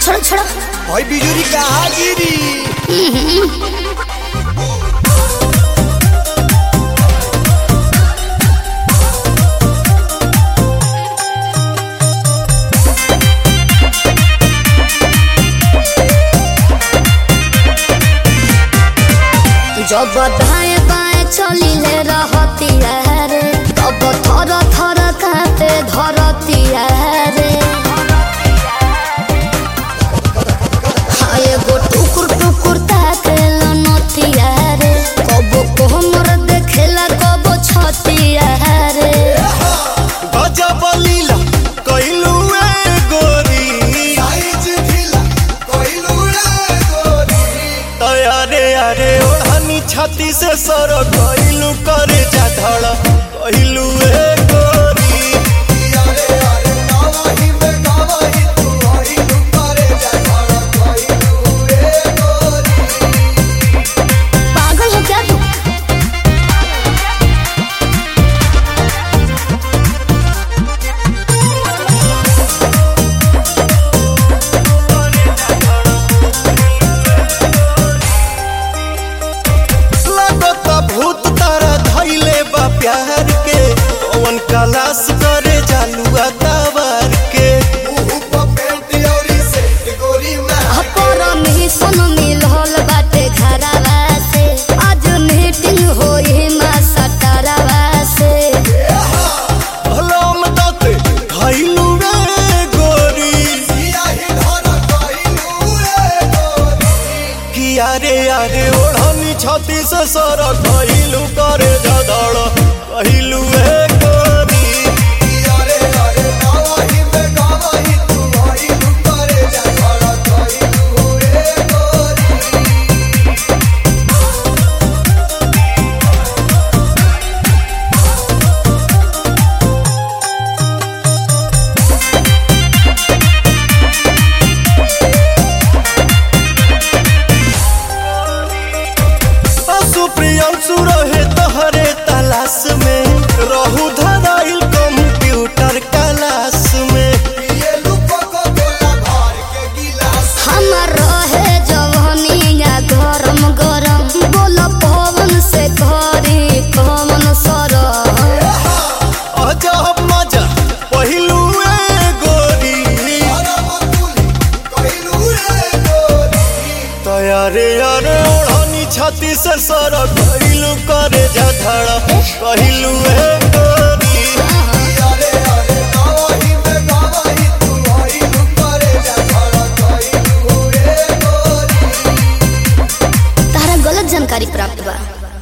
छोड़ो छोड़ो भाई बिजुरी कहाँ गिरी जब दाएं बाएं चलिले रहती रे तब थर थर कांपे धरती रे हाँ एगो टुकुर टुकुर ताके लनतिया रे कबो कोहमर देखेला कबो छतिया रे गजब लीला कइलू ए गोरी साइज ढीला कोइलू रे गोरी तयारे अरे ओढ़नी छाती से सर कइलू करे जा धड़ कइलू ए गोरी यारे यारे गावाही में गावाही तू आइलू करे जा खड़ा कोइलू रे गोरी पागल हो क्या तू लगता भूत तारा धइले बा प्यार के कौन कलास करे जालुआ तवार के मुंह पे पेंट औरी सेट गोरी में अपर मिशन मिलल बाटे घरवा से आज मीटिंग होई मा सटरवा से भलम दते धइलू रे गोरी सियाही धरा कोइलू रे गोरी किया रे यारे ओढ़नी छाती से सर कइलू करे जा धड़ कइलू ए गोरी यारे यारे गावाही में गावाही तू आइलू करे जा खड़ा कोइलू रे गोरी सुप्रियांशु रहे तहरे तलाश में रहू धराइल कंप्यूटर क्लास में ये लुको को गोला भर के गिलास हमर रहे जवनिया गरम गरम बोल पवन से करी कमन सर अजब मजा पहिलू ए गोरी तयारे यारे ओढ़नी छाती से सर कइलू करे जा धड़ कइलू ए गोरी तारा गलत जानकारी प्राप्त बा